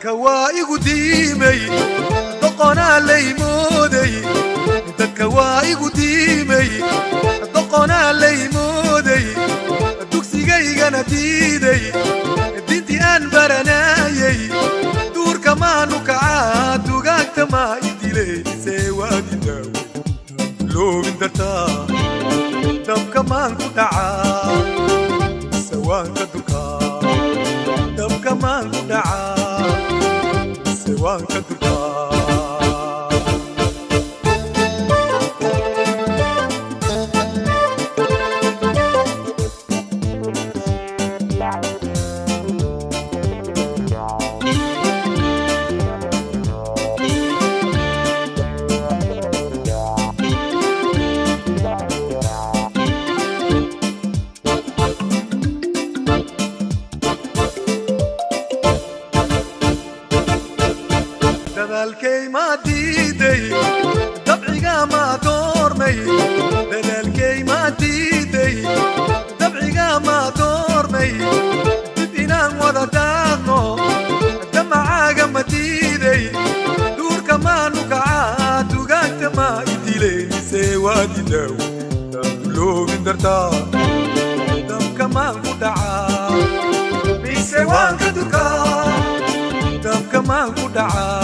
dadka waa igu diimay doqonaa laymooday dadka waa igu diimay doqonaa laymooday dugsigaygana diiday dintii aan baranayay duurka maanu kacaa dugaagta maa idilaysee waadidaaw loobin dartaa dabka maan ku dhacaa sawaanka durkaa dabka maan ku dhacaa sawaanka durkaa dadaalkay maa diiday dabciga maa doormay dadaalkay maa diiday dabciga maa doormay dib inaan wada daaqno damacaaga ma diiday duurka maanu kacaa dugaagta maa idilaysee waadidaaw loobin dartaa dabka maan ku dhacaa mise waan ka durkaa dabka maan ku dhacaa